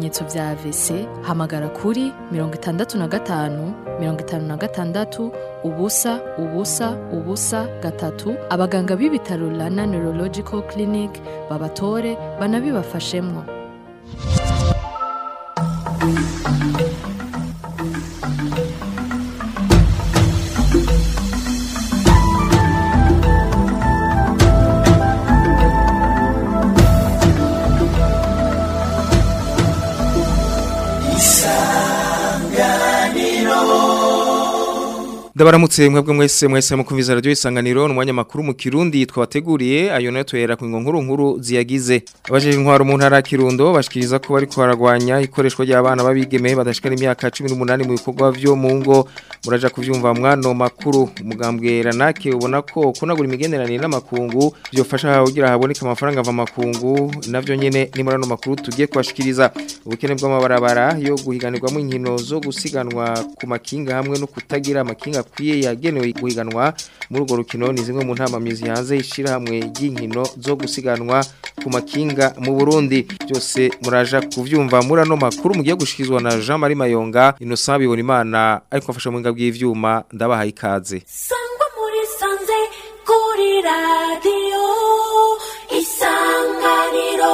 ibimenyetso vya AVC hamagara kuri mirongo itandatu na gatanu mirongo itanu na gatandatu ubusa ubusa ubusa gatatu abaganga b'ibitaro Rana Neurological Clinic babatore banabibafashemwo Ndabaramutse mwebwe mwese mwese mukumviza radio isanganiro n'umwanya makuru mu Kirundi twabateguriye ayo nayo twera ku nkuru nkuru ziyagize abajeje intwaro mu ntara ya Kirundo bashikiriza ko bari kwaragwanya ikoreshwa ry'abana babigeme badashikana imyaka 18 mu bikorwa vyo mu ngo muraja kuvyumva mwano makuru umugambwe ranake ubona ko kunagura imigenderanire n'amakungu byofasha kugira haboneka amafaranga ava makungu navyo nyene ni murano makuru tugiye kwashikiriza ubukene bw'amabarabara yo guhiganirwamo inkino zo gusiganwa ku makinga hamwe no kutagira amakinga akwiye yagenewe guhiganwa muri urwo rukino ni zimwe mu ntamamyizi hanze ishira hamwe ry'inkino zo gusiganwa ku makinga mu Burundi byose muraja kuvyumva muri ano makuru mugiye gushikizwa na Jean Marie Mayonga Innocent bibona imana ariko afasha mu ngabwe bw'ivyuma ndabahaye ikaze sangwa muri sanze kuri radiyo isanganiro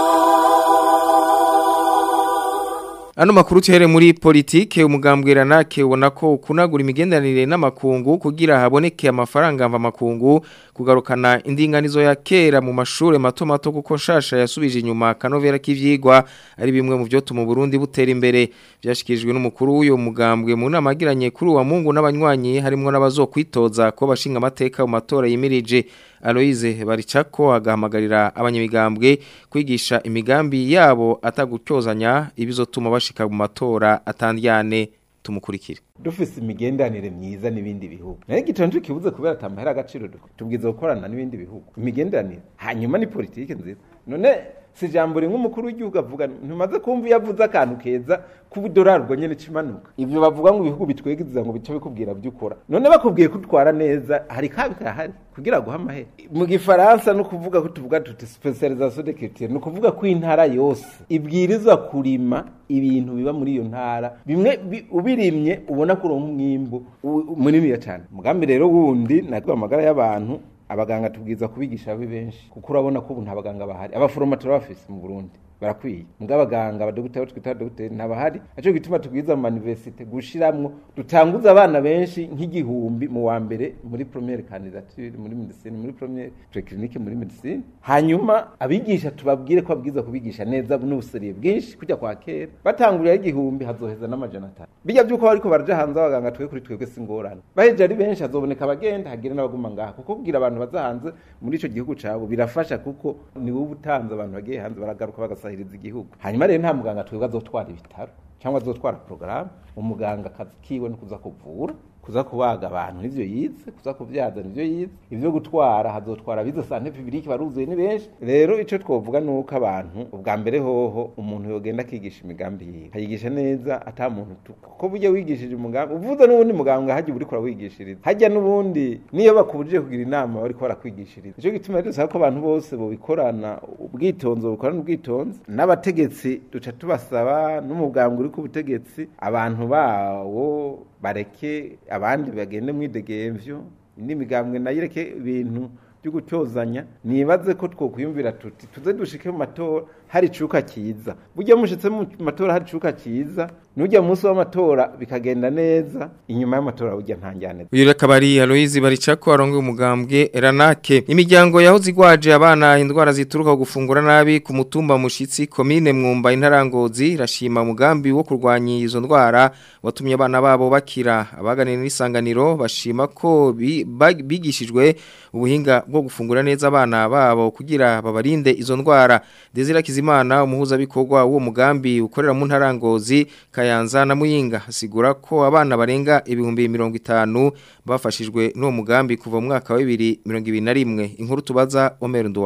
Ano makuru tuhere muri politike umugambwe ranake ubona ko kunagura imigenderanire n'amakungu kugira haboneke amafaranga mva makungu kugarukana indinganizo ya kera mu mashure mato mato kuko nshasha yasubije inyuma kanovera k'ivyigwa ari bimwe mu byo tuma Burundi butera imbere byashikirijwe n'umukuru w'uyo mugambwe mu nama agiranye kuri uwa Mungu n'abanywanyi harimo n'abazokwitoza ko bashinga amateka mu matora yimirije Aloise baricako agahamagarira abanyamigambwe kwigisha imigambi yabo atagutyozanya ibizotuma bashika mu matora atandyane tumukurikire dufise imigenderanire myiza n'ibindi bihugu nayo gitonje kibuze kubera atamahera agaciro tubwiza gukorana n'ibindi bihugu imigenderanire hanyuma ni politike nziza none si ijambo rimwe umukuru w'igihugu avuga ntumaze kumva iyo avuze akantu keza k'ubudorari ubwo nyine kimanuka ibyo bavuga ngo ibihugu bitwegiza ngo bice bikubwira byo ukora none bakubwiye ko utwara neza hari kabi kahari kugira ngo amahera mu gifaransa no kuvuga ko tuvuga tuti specialisation de culture no kuvuga ko intara yose ibwirizwa kurima ibintu biba muri iyo ntara bimwe ubirimye ubona ko uronka umwimbo munini cyane mugambi rero wundi natwe amagara y'abantu abaganga tubwiza kubigisha babe benshi kuko urabona ko ubu nta baganga bahari abaforoma turabafise mu Burundi barakwiye mbwa abaganga abadogiteri twita abadogiteri ntabahari aco gituma tubwiza mu universite gushiramwo dutanguza abana benshi nk'igihumbi mu wa mbere muri première candidature muri medicine muri première préclinique muri medicine hanyuma abigisha tubabwire ko babwiza kubigisha neza n'ubuseriye bwinshi kujya kwa kera batangurira igihumbi hazoheza n'amajana atanu bijya byuko bariko baraja hanze abaganga twe kuri twebwe singorana baheje ari benshi hazoboneka abagenda hagire n'abaguma ngaha kuko kugira abantu baza hanze muri ico gihugu cabo birafasha kuko ni wowe utanze abantu bagiye hanze baragaruka bagasa gusahiriza igihugu hanyuma rero nta muganga twebwe azotwara ibitaro cyangwa azotwara porogaramu umuganga akazi kiwe no kuza kuvura kuza kubaga abantu nivyo yize kuza kuvyaza nivyo yize ivyo gutwara hazotwara bize sante publique baruzuye ni benshi rero ico twovuga nuko abantu ubwa mbere hoho umuntu yogenda akigisha imigambi yiwe kayigisha neza ata muntu kuko burya wigishije umugambi uvuze n'ubundi muganga haje uri kora wigishiriza hajya n'ubundi niyo bakubujije kugira inama bari kora kwigishiriza ico gituma rero ko abantu bose bo bikorana ubwitonzo bukorana ubwitonzo n'abategetsi duca tubasaba n'umugambwe uri ku butegetsi abantu bawo bareke abandi bagende mwidegemvyo n'imigambwe nayireke ibintu byo gutyozanya nibaze ko twokwiyumvira tuti tuze dushike mu matora hari icuka cyiza burya mushitse mu matora hari icuka cyiza nujya munsi w'amatora bikagenda neza inyuma y'amatora burya ntanjyane uyu akabari Aloise baricako arongoye umugambwe Ranake imiryango yahoze igwaje abana indwara zituruka gufungura nabi ku mutumba mushitsi komine mwumba intarangozi rashima umugambi wo kurwanya izo ndwara watumye abana babo bakira abaganira n'isanganiro bashima ko bigishijwe ubuhinga bwo gufungura neza abana babo kugira babarinde izo ndwara Desire Kizimana umuhuza bikorwa uwo mugambi ukorera mu ntarangozi Kayanza na Muyinga hasigura ko abana barenga ibihumbi 50 bafashijwe n'uwo mugambi kuva mu mwaka wa 2021 inkuru tubaza Omer Ndwayo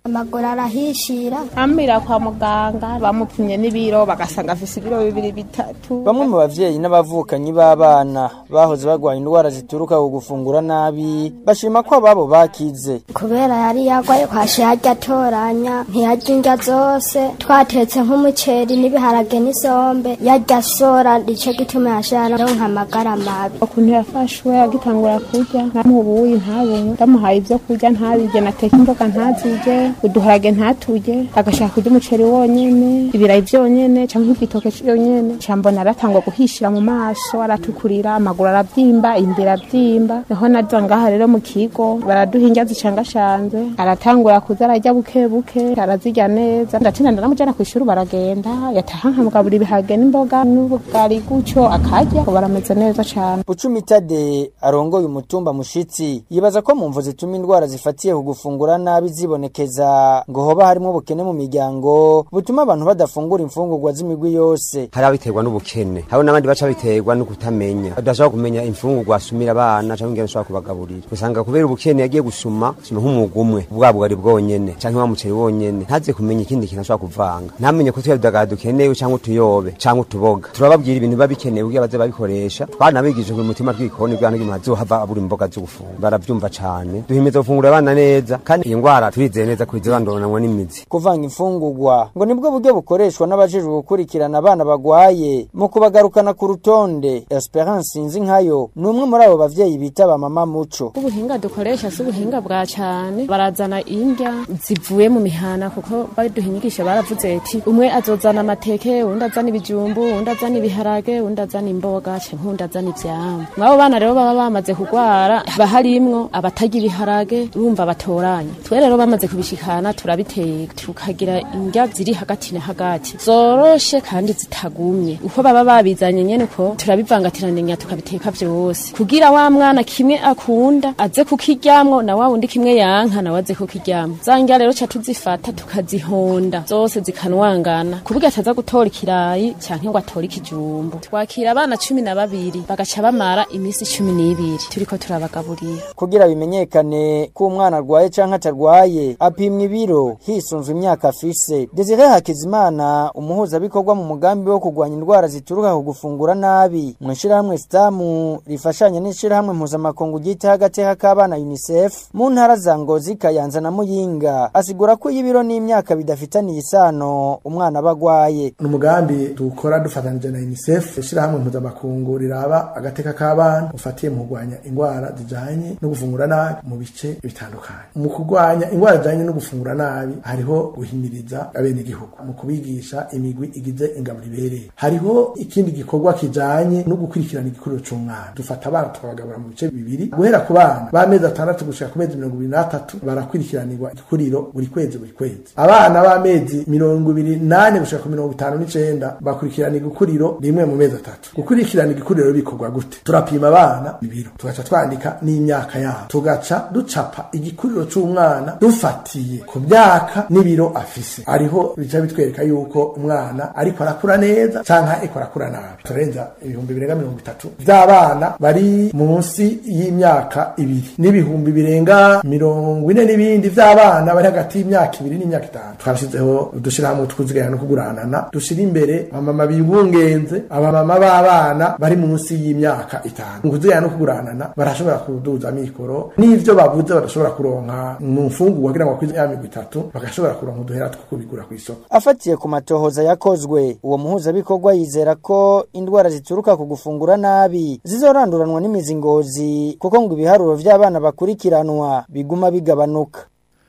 amaguru arahishira ambira kwa muganga bamupimye n'ibiro bagasanga afise ibiro bibiri bitatu Bamwe mu bavyeyi n'abavukanyi b'abana bahoze bagwaye indwara zituruka ku gufungura nabi bashima ko ababo bakize. kubera yari yagwaye kwashi yarya atoranya ntiyarya indya zose twatetse nk'umuceri n'ibiharage n'isombe yarya sora nico gituma yashara ronka amagara mabi ukuntu yafashwe agitangura kurya nkamubuye ntabunwe ndamuhaye ibyo kurya ntabirye nateka imboga ntazirye uduharage ntaturye agashaka kurya umuceri wonyene ibirayi vyonyene canke igitoke cyonyene cambona aratangwa guhishira mu maso aratukurira amaguru aravyimba imbere avyimba niho naza ngaha rero mu kigo baraduha indya zicangashanze aratangura kuza ararya buke buke arazirya neza ndatinda ndaramujana kw'ishuri baragenda yataha nkamugabura ibiharage n'imboga n'ubugari gutyo akarya ubu barameze neza cane Bucumi Tade arongoye umutumba mushitsi yibaza ko mu mvo zituma indwara zifatiye ku gufungura nabi zibonekeza ngo hoba harimo ubukene mu miryango butuma abantu badafungura imfungurwa z'imigwi yose. hari abiterwa n'ubukene hari n'abandi baca biterwa no kutamenya badashobora kumenya imfungurwa asumira abana cyangwa ingene ashobora kubagaburira usanga kubera ubukene yagiye gusuma suma nk'umwuga umwe bwa bugari bwonyene canke wa muceri wonyene ntaze kumenya ikindi kintu ashobora kuvanga ntamenye ko tuya dagara dukenewe canke utuyobe canke utuboga turababwira ibintu biba bikenewe kugira baze babikoresha twanabigije ku mutima tw'igikoni kugira ngo umuntu azohava abura imboga zo gufungura baravyumva cane duhimeza gufungura abana neza kandi iyi ndwara turizeye neza ko izirandonanwa n'imizi Kuvanga imfungurwa ngo nibwo buryo bukoreshwa n'abajejwe gukurikirana abana bagwaye mu kubagarukana ku rutonde. Esperance Sinzi nkayo ni umwe muri abo bavyeyi bita ba mama muco. ubuhinga dukoresha si ubuhinga bwa cane barazana indya zivuye mu mihana kuko baduhinyigisha baravuze ati umwe azozana amateke undi azana ibijumbu undi azana ibiharage undi azana imboga canke undi azana ivyamwa mwabo bana rero baba bamaze kugwara haba harimwo abatarya ibiharage urumva batoranya twe rero bamaze kubishikana turabiteka tukagira indya ziri hagati na hagati zoroshe kandi zitagumye uko baba babizanye nyene ko turabivangatiranya tukabiteka vyose kugira wa mwana kimwe akunda aze kukiryamwo na wa wundi kimwe yanka nawe aze kukiryamwo za ndya rero ca tuzifata tukazihonda zose zikanwangana kuburyo ataza gutora ikirayi canke ngo atore ikijumbu twakira abana cumi na babiri bagaca bamara imisi cumi n'ibiri turiko turabagaburira Kugira bimenyekane ko umwana arwaye canke atarwaye apimwa ibiro hisunzwe imyaka afise. Desire Hakizimana umuhuzabikorwa mu mugambi wo kurwanya indwara zituruka ku gufungura nabi mu ishirahamwe Stamu rifashanya n'ishirahamwe mpuzamakungu ryita agateka k'abana UNICEF mu ntara za Ngozi Kayanza na Muyinga asigura ko y'ibiro n'imyaka bidafitaniye isano umwana aba agwaye. ni umugambi dukora dufatanije na unicef ishyirahamwe mpuzamakungu riraba agateka k'abana ufatiye mu kurwanya indwara zijanye no gufungura nabi mu bice bitandukanye mu kurwanya indwara zijanye no gufungura nabi hariho guhimiriza abenegihugu mu kubigisha imigwi igize ingaburo ibereye hariho ikindi gikorwa kijanye no gukurikirana igikuriro c'umwana dufata abana tukabagabura mu bice bibiri guhera ku bana b'amezi atandatu gushika ku mezi mirongo ibiri n'atatu barakurikiranirwa igikuriro buri kwezi buri kwezi abana b'amezi mirongo ibiri nane gushika ku mirongo itanu n'icenda bakurikirana igikuriro rimwe mu mezi atatu gukurikirana igikuriro bikorwa gute turapima abana ibiro tugaca twandika n'imyaka yabo tugaca ducapa igikuriro c'umwana dufatiye ku myaka n'ibiro afise ariho bica bitwereka yuko umwana ariko arakura neza canke ariko arakura nabi turenza ibihumbi birenga mirongo itatu vy'abana bari munsi y'imyaka ibiri n'ibihumbi birenga mirongo ine n'ibindi vy'abana bari hagati y'imyaka ibiri n'imyaka itanu twashizeho udushirahamwe twuziganya no kuguranana dushira imbere abamama bibungenze abamama b'abana bari munsi y'imyaka itanu mu kuziganya no kuguranana barashobora kuduza mikoro n'ivyo babuze badashobora kuronka mu mfungurwa kugira ngo bakwize ya migwi itatu bagashobora kuronka uduhera two kubigura kw'isoko Afatiye ku matohoza yakozwe uwo muhuzabikorwa yizera ko indwara zituruka ku gufungura nabi zizoranduranwa n'imizingozi kuko ngo ibiharuro vy'abana bakurikiranwa biguma bigabanuka.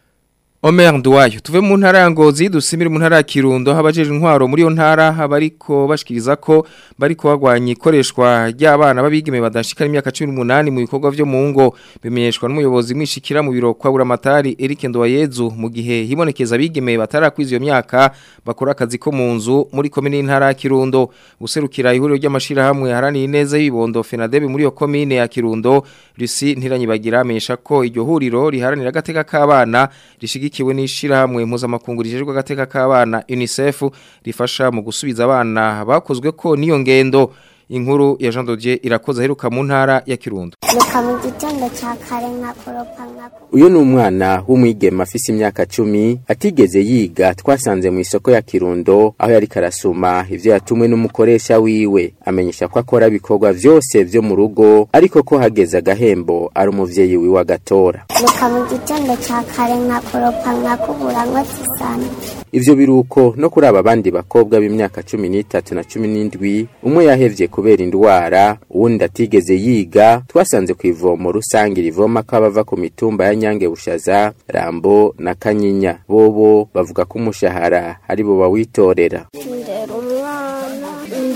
Omer Nduwayo tuve mu ntara ya Ngozi dusimire mu ntara ya Kirundo habajeje intwaro muri yo ntara habariko bashikiriza ko bariko bagwanya ikoreshwa ry'abana babigeme badashikana imyaka 18 mu bikorwa vyo mu ngo bimenyeshwa n'umuyobozi mwishikira mu biro kwa buramatari Eric Nduwayezu mu gihe hibonekeza abigeme batarakwiza iyo myaka bakora akazi ko mu nzu muri komine y'intara ya Kirundo guserukira ihuriro ry'amashira hamwe harani neza y'ibondo Fenadebe muri yo komine ya Kirundo Lucy Ntiranyibagira amesha ko iryo huriro riharanira agateka k'abana rishigikiwe n'ishirahamwe mpuzamakungu rijejwe agateka k'abana UNICEF rifasha mu gusubiza abana bakozwe ko niyo ngendo inkuru ya Jean Dodier irakoze aheruka mu ntara ya Kirundo Nuka mu gitondo ca kare nkakoropa nkakoropa uyu ni umwana w'umwigema afise imyaka cumi atigeze yiga twasanze mu isoko ya kirundo aho yari karasuma ivyo yatumwe n'umukoresha wiwe amenyesha ko akora ibikorwa vyose vyo mu rugo ariko ko hageze agahembo ari umuvyeyi wiwe agatora Nuka mu gitondo ca kare nkakoropa nkakubura nkotsa isano ivyo biruko no kuri aba bandi bakobwa b'imyaka cumi n'itatu na cumi n'indwi umwe yahevye kubera indwara uwundi atigeze yiga twasanze ku ivomo rusange rivoma ko abava ku mitumba ya nyange bushaza rambo na kanyinya bobo bavuga ko umushahara ari bo bawitorera ndera umwana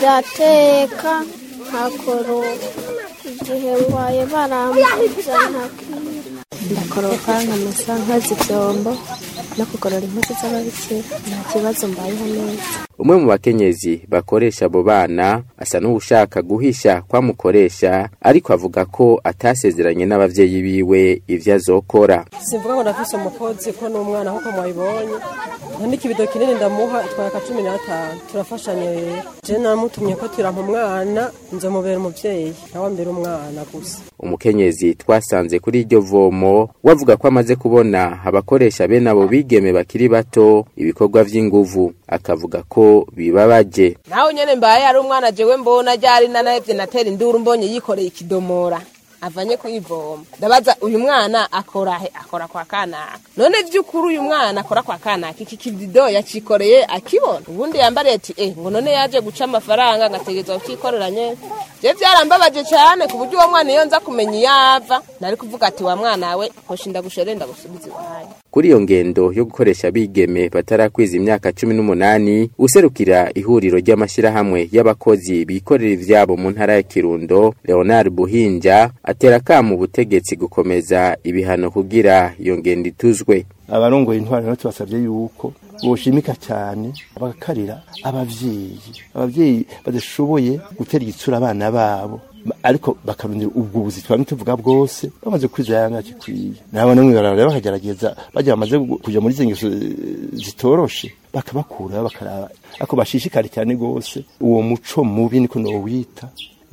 ndateka nkakoropa igihe ngwaye barambuza nkakira ndakoropa nkamesa nkoza ivyombo no kugorora impuzu z'ababikira nta kibazo mbayeho neza umwe mu bakenyezi bakoresha abo bana asa n'uwushaka guhisha kwamukoresha ariko avuga ko atasezeranye n'abavyeyi biwe ivyo azokora simvuga ngo ndafise umukozi ko n'umwana nkuko mwabibonye nandika ibido kinini ndamuha itwara ka cumi n'atanu turafashanya rero je namutumye ko turampa umwana nzomubera umuvyeyi nawe mbere umwana gusa umukenyezi twasanze kuri iryo vomo wavuga ko amaze kubona abakoresha bene abo bigeme bakiri bato ibikorwa vy'inguvu akavuga ko bibabaje nawe nyene mbaye ari umwana jewe mbona ryari nanahevye natera induru mbonye yikoreye ikidomora avanye kuyivoma ndabaza uyu mwana akora he akora kwa kanaka none vy'ukuri uyu mwana akora kwa kanaka iki kibido yacikoreye akibona ubundi yambariye ati eh ngo none yaje guca amafaranga ngategerezwa kukikorera nyene je vyarambabaje cane ku buryo uwo mwana iyo nza kumenya iyo ava nari kuvuga ati wa mwana we hoshi ndagushere ndagusubiza iwanyu kuri iyo ngendo yo gukoresha abigeme batarakwiza imyaka cumi n'umunani userukira ihuriro ry'amashyirahamwe y'abakozi bikorera ivyabo mu ntara ya kirundo leonard buhinja atera akamu ubutegetsi gukomeza ibihano kugira iyo ngendo ituzwe abarongoye intwaro rero tubasabye yuko boshimika cyane bagakarira abavyeyi abavyeyi badashoboye gutera igitsura abana babo ariko bakarundira ubwo buzi twari tuvuga bwose bamaze kwiza yanga kikwiye nabo namwe barara bakagerageza bajya bamaze kuja muri zingeso zitoroshe bakabakura bakaraba ako bashishikari cyane gose uwo muco mubi niko no wita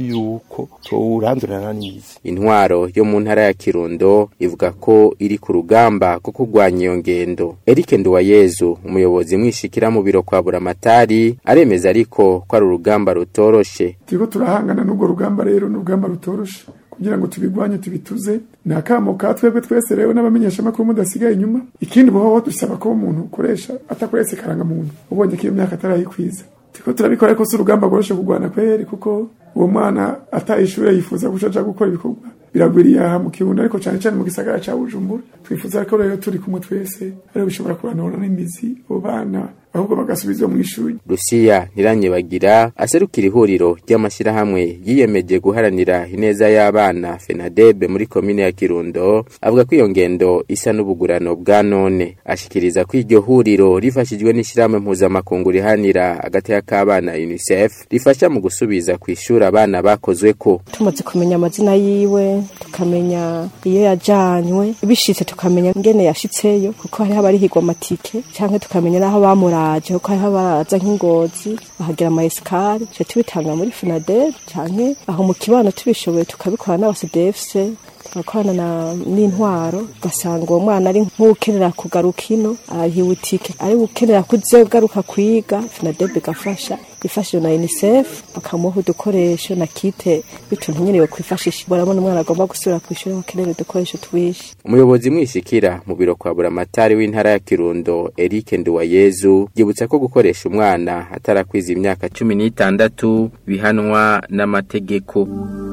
yuko tuwurandurana n'izi intwaro yo mu ntara ya kirundo ivuga ko iri ku rugamba ko kurwanya iyo ngendo Eric Nduwayezu umuyobozi mwishikira mu biro kwa buramatari aremeza ariko ko ari urugamba rutoroshe turiko turahangana n'urwo rugamba rero n'urugamba rutoroshe kugira ngo tubigwanye tubituze ni akamo ka twebwe twese rero n'abamenyeshamakuru mudasigaye inyuma ikindi boho dusaba ko umuntu ukoresha atakoretse karangamuntu ubonye ko iyo myaka atarayikwiza turiko turabikora ariko si urugamba rworoshe kurwana kweri kuko uwo mwana ataye ishure yifuza guca aja gukora ibikorwa biragwiriye aha mu kirundo ariko cane cane mu gisagara ca bujumbura twifuza ko rero turi kumwe twese ariho bishobora kuranura n'imizi abo bana ahubwo bagasubizwa mu ishuri Lucia Ntiranyebagira aserukira ihuriro ry'amashyirahamwe yiyemeje guharanira ineza y'abana FENADEB muri komine ya Kirundo avuga ko iyo ngendo isa n'ubugurano bwa none ashikiriza ko iryo huriro rifashijwe n'ishyirahamwe mpuzamakungu rihanira agateka k'abana UNICEF rifasha mu gusubiza ku ishuri abana bakozwe ko tumaze kumenya amazina yiwe tukamenya iyo yajanywe bishitse tukamenya ngene yashitseyo kuko hariho abarihigwa amatike canke tukamenya n'aho bamuraje kuko hariho abaraza nk'ingozi bahagira ama esikare tuca tubitanga muri FENADEB canke aho mu kibano tubishoboye tukabikora n'abasdefse tugakorana n'intwaro ugasanga uwo mwana ari nk'ukenera kugaruka ino arahiwe itike ari ukenera kuzogaruka kwiga FENADEB igafasha ifashije na UNICEF bakamuha udukoresho na kite bituntu nyene yo kwifashisha barabona umwana agomba gusubira ku ishuri bakenera udukoresho twishi umuyobozi mwishikira mu biro kwa buramatari w'intara ya Kirundo Eric Nduwayezu yibutsa ko gukoresha umwana atarakwiza imyaka cumi n'itandatu bihanwa n'amategeko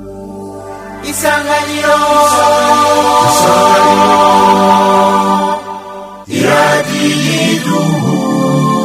isanganiro isanganiro iradiyo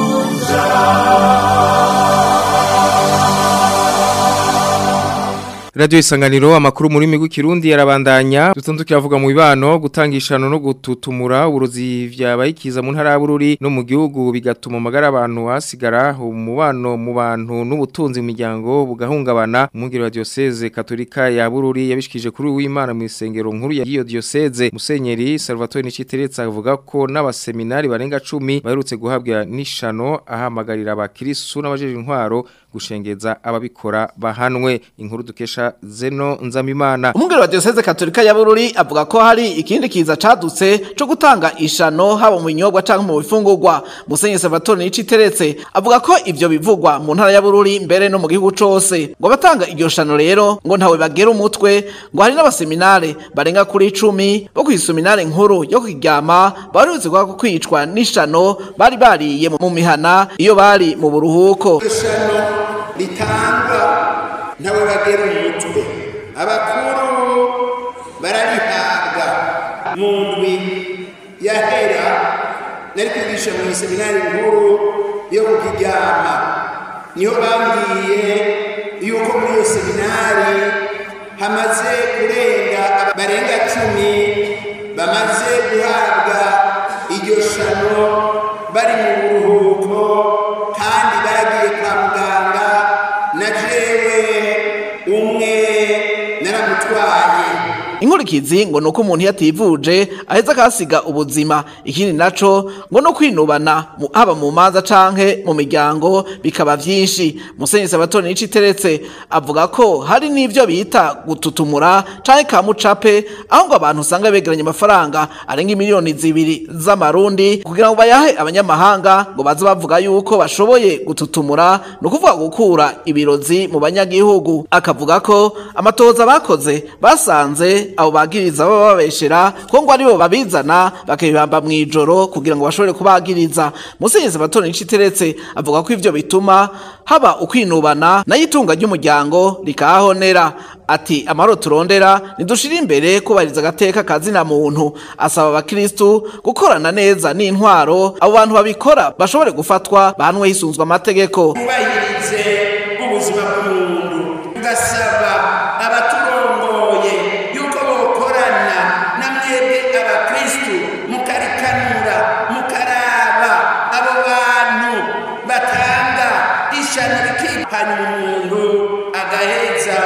iduhuza Radio Isanganiro amakuru muri migwi kirundi yarabandanya dutandukira avuga mu bibano gutangishano no gututumura uruzi vyabayikiza mu ntara y'Abururi no mu gihugu bigatuma amagara abantu hasigara umubano mu bantu n'ubutunzi mu miryango bugahungabana umugiro wa diocese katolika ya Bururi yabishikije kuri uw'Imana mu isengero nkuru ya iyo diocese Musenyeri Salvatore Niciteretsa avuga ko n'abaseminari barenga 10 baherutse guhabwa nishano ahamagarira abakristo n'abajeje intwaro gushengeza ababikora bahanwe inkuru dukesha Zeno Nzamimana Umugero wa Diocese Katolika ya Bururi avuga ko hari ikindi kiza cadutse cyo gutanga ishano haba mu binyobwa canke mu bifungurwa Musenyeri Salvatore Niciteretse avuga ko ivyo bivugwa mu ntara ya Bururi mbere no mu gihugu cose ngo batanga iryo shano rero ngo ntawe bagera umutwe ngo hari n'abaseminare barenga kuri 10 bo kw'iseminare nkuru yo kwiryama barutse kwa kwicwa n'ishano bari bariye mu mihana iyo bari mu buruhuko ritangwa ntawe bagera umutwe abakuru bararihabwa mu ndwi yahera nari kwigisha mu iseminari nkuru yo kukiryama niho bambwiye yuko muri iyo seminari hamaze kurenga barenga cumi bamaze guhabwa iryo shano bari mu buruhuko kandi baragiye kwa muganga na jewe umwe naramutwaye Inkurikizi ngo nuko umuntu yativuje aheza akasiga ubuzima ikindi naco ngo no kwinubana mu- haba mu manza canke mu miryango bikaba vyinshi Musenyeri Sabatoni Niciteretse avuga ko hari n'ivyo bita gututumura canke kamucape aho ngo abantu usanga begeranya amafaranga arenga miliyoni zibiri z'amarundi kugira ngo bayahe abanyamahanga ngo baze bavuga yuko bashoboye gututumura ni ukuvuga gukura ibirozi mu banyagihugu akavuga ko amatohoza bakoze basanze abo bagiriza baba babeshera ko ngo aribo babizana bakabibamba mu ijoro kugira ngo bashobore kubagiriza musenyezi batoni niciteretse avuga ko ivyo bituma haba ukwinubana nayo itunga ry'umuryango rikahahonera ati amahoro turondera nidushira imbere kubahiriza agateka kazina muntu asaba abakristu gukorana neza n'intwaro abo bantu babikora bashobore gufatwa bahanwe hisunzwe amategeko twubahirize ubuzima bw'umuntu tugasaba abaturongoye yuko bokorana na mwebwe abakristu mukarikanura mukaraba abo bantu batanga ishano rikihana umuntu agaheza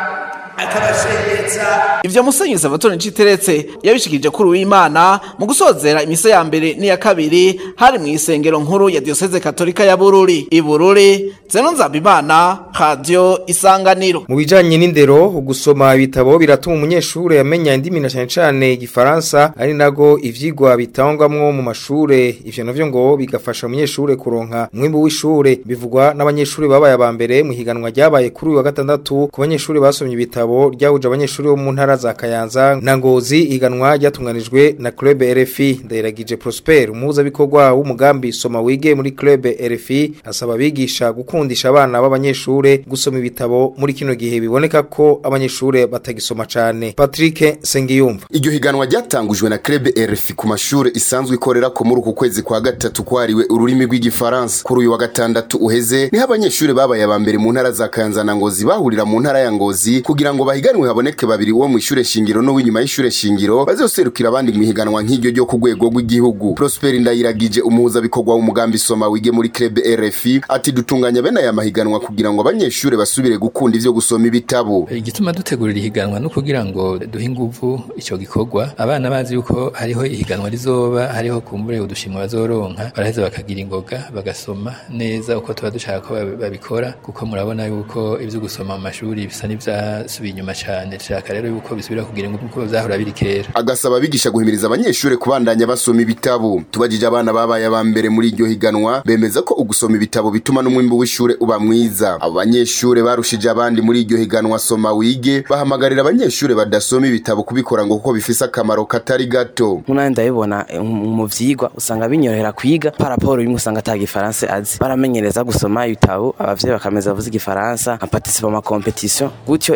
akabashengeza Ivyo Musenyeri Salvatore Nciteretse yabishikirije kuri uw'Imana mu gusozera imisa ya mbere n'iya kabiri hari mu isengero nkuru ya Diocese Katolika ya Bururi. I Bururi, Zeno Nzabimana, Radio Isanganiro. Mu bijanye n'indero gusoma ibitabo biratuma umunyeshure yamenya indimi na cyane cyane igifaransa ari nago ivyigwa bitangwamwo mu mashure ivyo navyo ngo bigafasha umunyeshure kuronka umwimbu w'ishure bivugwa n'abanyeshure babaye aba mbere mu higanwa ryabaye kuri uyu wa gatandatu ku banyeshure basomye ibitabo ryahuje abanyeshure bo mu ntara za Kayanza na Ngozi higanwa ryatunganijwe na Club RFI Ndayiragije Prosper umuhuza bikorwa w'umugambi soma wige muri Club RFI asaba abigisha gukundisha abana b'abanyeshure gusoma ibitabo muri kino gihe biboneka ko abanyeshure batagisoma cane Patrick Sengiyumva Iryo higanwa ryatangujwe na Club RFI ku mashure isanzwe ikorera ko muri uku kwezi kwa gatatu kwariwe ururimi rw'igifaransa kuri uyu wa gatandatu uheze niho abanyeshure babaye aba mbere mu ntara za Kayanza na Ngozi bahurira mu ntara ya Ngozi kugira ngo bahiganwe haboneke babiri wo mu ishure shingiro no w'inyuma y'ishure shingiro bazoserukira abandi mu higanwa nk'iryo ryo ku rwego rw'igihugu Prosper Ndayiragije umuhuza bikorwa w'umugambi soma wige muri Club RFI ati dutunganya bene aya mahiganwa kugira ngo abanyeshure basubire gukunda ivyo gusoma ibitabo igituma dutegurira ihiganwa no kugira ngo duhe inguvu ico gikorwa abana bazi yuko hariho ihiganwa rizoba hariho kumbure udushimwa bazoronka baraheza bakagira ingoga bagasoma neza uko tuba dushaka ko babi- babikora kuko murabona yuko ivyo gusoma mu mashuri bisa n'ivyasubiye inyuma cane dushaka rero yuko bisubira kugira inguvu kuko vyahora biri kera agasaba abigisha guhimiriza abanyeshure kubandanya basoma ibitabo tubajije abana babaye aba mbere muri iryo higanwa bemeza ko ugusoma ibitabo bituma n'umwimbu w'ishure uba mwiza abo banyeshure barushije abandi muri iryo higanwa soma wige bahamagarira abanyeshure badasoma ibitabo kubikora ngo kuko bifise akamaro katari gato nkunani ndabibona eh, mu mu vyigwa usanga binyorohera kwiga paraporo bimwe usanga ata gifaransa azi baramenyereza gusoma ibitabo abavyeyi bakameza bavuze igifaransa nka participa mu makompetition gutyo igifaransa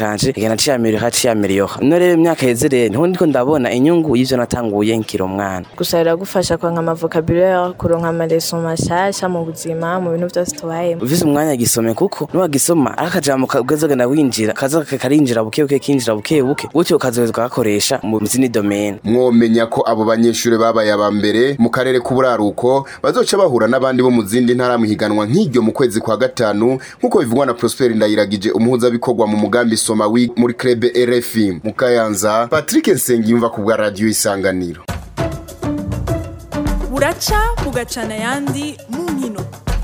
kanje kigenda ciyamiriha ciyamiriyoha no rero imyaka yeze rero niho ndiko ndabona inyungu y'ivyo natanguye nkiri umwana gusa biragufasha kuronka amavokabulaire kuronka amareso mashasha mu buzima mu bintu vyose tubayemo uvise umwanya gisome kuko niwagisoma ari akajambo kazogenda winjira kaza karinjira buke buke kinjira buke buke gutyo ukazoheza ugakoresha mu zindi domene mwomenya ko abo banyeshure babaye aba mbere mu karere k'uburaruko bazoca bahura n'abandi bo mu zindi ntara mu higanwa nk'iryo mu kwezi kwa gatanu nk'uko bivugwa na Prosper Ndayiragije umuhuzabikorwa mu mugambi Soma Week muri Club RFI mu Kayanza Patrick Nsengiyumva ku bwa radio Isanganiro buraca bugacana ayandi mu nkino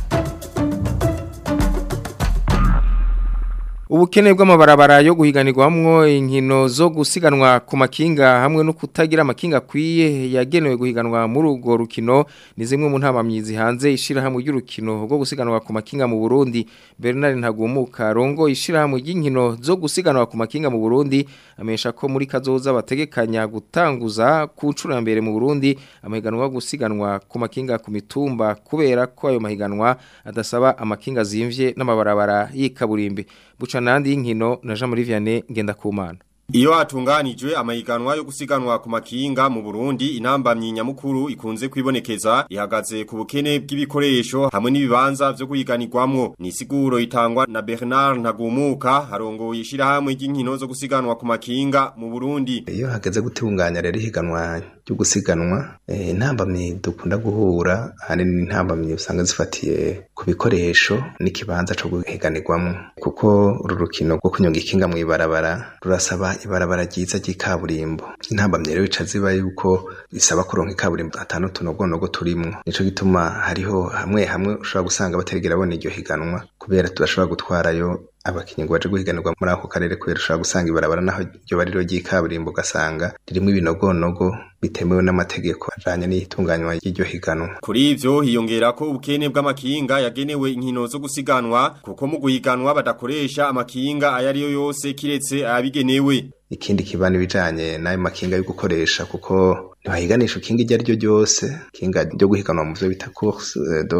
Ubukene bw'amabarabara yo guhiganirwamwo inkino zo gusiganwa ku makinga hamwe no kutagira amakinga akwiye yagenewe guhiganwa muri urwo rukino ni zimwe mu ntamamyizi hanze ishirahamwe ry'urukino rwo gusiganwa ku makinga mu Burundi Bernard Ntagumuka rongo ishirahamwe ry'inkino zo gusiganwa ku makinga mu Burundi amesha ko muri kazoza bategekanya gutanguza ku ncuro ya mbere mu Burundi amahiganwa yo gusiganwa ku makinga ku mitumba kubera ko ayo mahiganwa adasaba amakinga zimvye n'amabarabara y'ikaburimbi buca nandi y'inkino na Jean Marie Vianney Ngendakumana Iyo hatunganijwe amahiganwa yo gusiganwa ku makinga mu Burundi intambamyi nyamukuru ikunze kwibonekeza ihagaze ku bukene bw'ibikoresho hamwe n'ibibanza vyo kuyiganirwamwo ni siguro itangwa na Bernard Ntagumuka harongoye ishirahamwe ry'inkino zo gusiganwa ku makinga mu Burundi Iyo hageze gutunganya rero ihiganwa ryo gusiganwa eh, intambamyi dukunda guhura ahanini intambamyi usanga zifatiye ku bikoresho n'ikibanza co guhiganirwamwo kuko uru rukino rwo kunyonga ikinga mu ibarabara rurasaba ibarabara ryiza ry'ikaburimbo intambamye rero bica ziba yuko bisaba kuronka ikaburimbo atanu tunogonogo turimwo nico gituma hariho hamwe hamwe ushobora gusanga batarigera bona iryo higanwa kubera tudashobora gutwarayo abakinyi ngo baje guhiganirwa muri ako karere kubera ushobora gusanga ibarabara naho ryo bari ryo ry'ikaburimbo ugasanga ririmo ibinogonogo bitemewe n'amategeko ajanye n'itunganywa ry'iryo higanwa Kuri ivyo hiyongera ko ubukene bw'amakinga yagenewe inkino zo gusiganwa kuko mu guhiganwa badakoresha amakinga ayariyo yose kiretse ayabigenewe ikindi kibana ibijanye n'ayo makinga yo gukoresha kuko ntibahiganisha ikinga iryo ari ryo ryose ikinga ryo guhiganwa mu vyo bita course de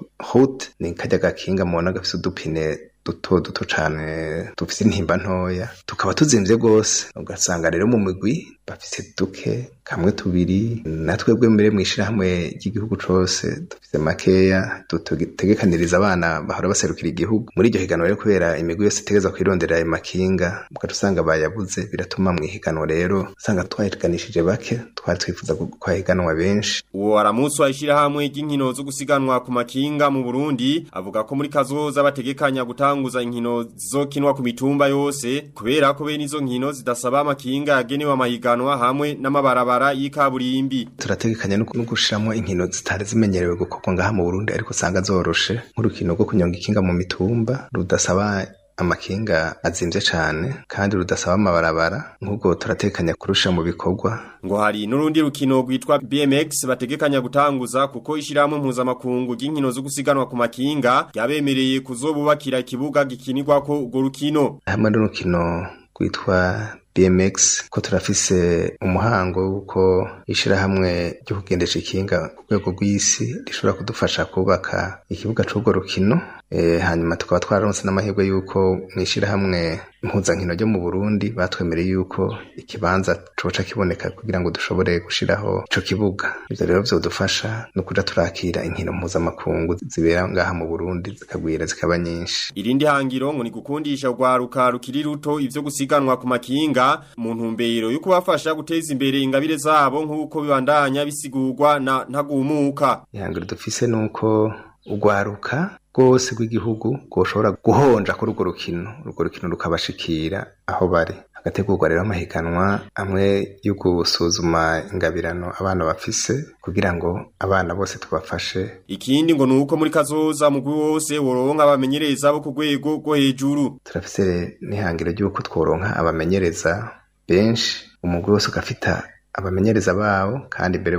route ni karya gakinga mubona gafise udupine duto duto cane dufise intimba ntoya tukaba tuzimvye gose ugasanga rero mu migwi bafise duke kamwe tubiri natwebwe mbere mw'ishirahamwe ry'igihugu cose dufise makeya dutegekaniriza abana bahora baserukira igihugu muri iryo higanwa rero kubera imigwi yose itegeza kwirondera ayo makinga mugaca usanga bayabuze biratuma mw'ihiganwa rero usanga twahiganishije bake twari twifuza ko higanwa benshi uwo aramutse washirahamwe ry'inkino zo gusiganwa ku makinga mu Burundi avuga ko muri kazoza bategekanya gutanguza inkino zizokinwa ku mitumba yose kubera ko bene izo nkino zidasaba amakinga yagenewe amahiganwa hamwe n'amabarabara y'ikaburimbi turategekanya no gushiramo inkino zitari zimenyerewe gukorwa ngaha mu Burundi ariko usanga zoroshe nk'urukino rwo kunyonga ikinga mu mitumba rudasaba amakinga azimvye cane kandi rudasaba amabarabara nk'ubwo turatekanya kurusha mu bikorwa ngo hari n'urundi rukino rwitwa BMX bategekanya gutanguza kuko ishirahamwe mpuzamakungu ry'inkino zo gusiganwa ku makinga ryabemereye kuzobubakira ikibuga gikinirwako urwo rukino hamwe n'urukino rwitwa BMX ko turafise umuhango wuko ishirahamwe ryo kugendesha ikinga ku rwego rw'isi rishobora kudufasha kubaka ikibuga c'urwo rukino e, hanyuma tukaba twararonse n'amahirwe yuko mw'ishirahamwe impuzankino ryo mu Burundi batwemereye yuko ikibanza coca kiboneka kugira ngo dushobore gushiraho ico kibuga ivyo rero vyodufasha no kuja turakira inkino mpuzamakungu zibera ngaha mu Burundi zikagwira zikaba nyinshi irindi hangiro ngo ni gukundisha urwaruka rukiri ruto ivyo gusiganwa ku makinga mu ntumbero yo kubafasha guteza imbere ingabire zabo nk'uko bibandanya bisigurwa na ntagumuka ihangiro dufise nuko urwaruka rwose rw'igihugu rwoshobora guhonja kuri urwo rukino urwo rukino rukabashikira aho bari hagategurwa rero amahiganwa amwe yo gusuzuma ingabirano abana bafise kugira ngo abana bose tubafashe ikindi ngo nuko muri kazoza mugwi wose woronka abamenyereza bo ku rwego rwo hejuru turafise n'ihangiro ry'uko tworonka abamenyereza benshi umugwi wose ugafita abamenyereza babo kandi mbere bo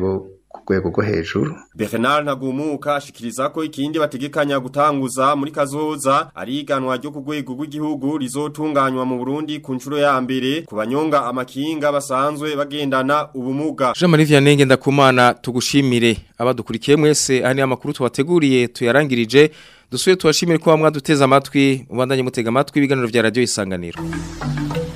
ku rwego rwo hejuru Bernard Ntagumuka ashikiriza ko ikindi bategekanya gutanguza muri kazoza ari iganwa ryo ku rwego rw'igihugu rizotunganywa mu Burundi ku nshuro ya mbere ku banyonga amakinga basanzwe bagendana ubumuga Jean Marie Vianney ndakumana tugushimire abadukurikiye mwese ani amakuru tubateguriye tuyarangirije dusuye tubashimire ko bamwe duteza amatwi ubandanye mutega amatwi ibiganiro vya radio isanganiro